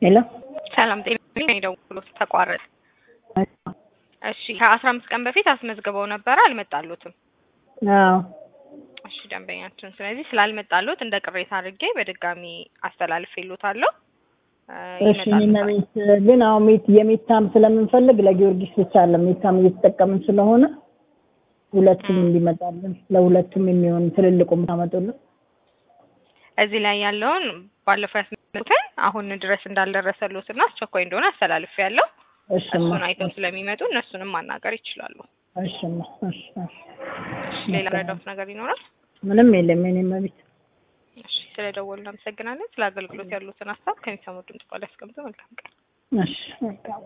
ሄሎ ሰላም ጤና ደውሎት ተቋረጠ። እሺ ከአስራ አምስት ቀን በፊት አስመዝግበው ነበረ አልመጣሉትም። አዎ እሺ ደንበኛችን፣ ስለዚህ ስላልመጣሉት እንደ ቅሬታ አድርጌ በድጋሚ አስተላልፌልዎታለሁ። እሺ እኔና ሜት ግን አሁን ሜት የሜታም ስለምንፈልግ ለጊዮርጊስ ብቻ አለ ሜታም እየተጠቀምን ስለሆነ ሁለቱም እንዲመጣልን ለሁለቱም የሚሆን ትልልቁ ታመጡልን። እዚህ ላይ ያለውን ባለፈው ያስመጡትን አሁን ድረስ እንዳልደረሰሉት እና አስቸኳይ እንደሆነ አስተላልፌ ያለው እሽማ እሱን አይተው ስለሚመጡ እነሱንም ማናገር ይችላሉ። እሽማ እሺ እሺ። ሌላ ረዳት ነገር ይኖራል? ምንም የለም የኔ መቤት። እሺ ስለደወሉ እናመሰግናለን። ስለ አገልግሎት ያሉትን ሀሳብ ከሚሰሙ ድምጽ ቃል ያስቀምጡ። መልካም ቀን። እሺ መልካም